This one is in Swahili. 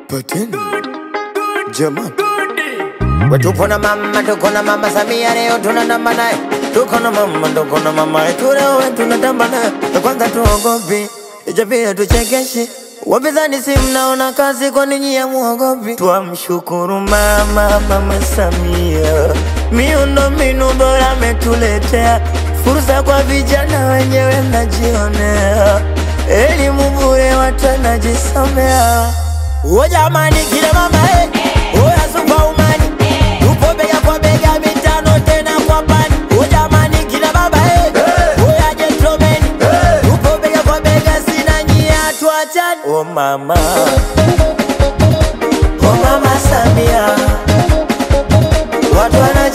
Pateni jamani, We tupo na mama, tuko na mama Samia, leo tunatamba naye. Tuko na mama, tuko na mama yetu, leo we tunatamba naye. Na Kwanza tuogopi, icha pia tuchekeshe. Wapinzani si mnaona kazi, kwa ninyi ya muogopi? Twamshukuru mama, mama Samia, miundo mbinu bora ametuletea, fursa kwa vijana wenyewe mnajionea, elimu bure watu wanajisomea. O jamani, kila mama eh, oya superwoman, tupo bega kwa bega, mitano tena kwa pani. O jamani, kila baba eh, oya gentleman, tupo bega kwa bega, sina nyia, tuachane. O mama, o mama Samia, watu wana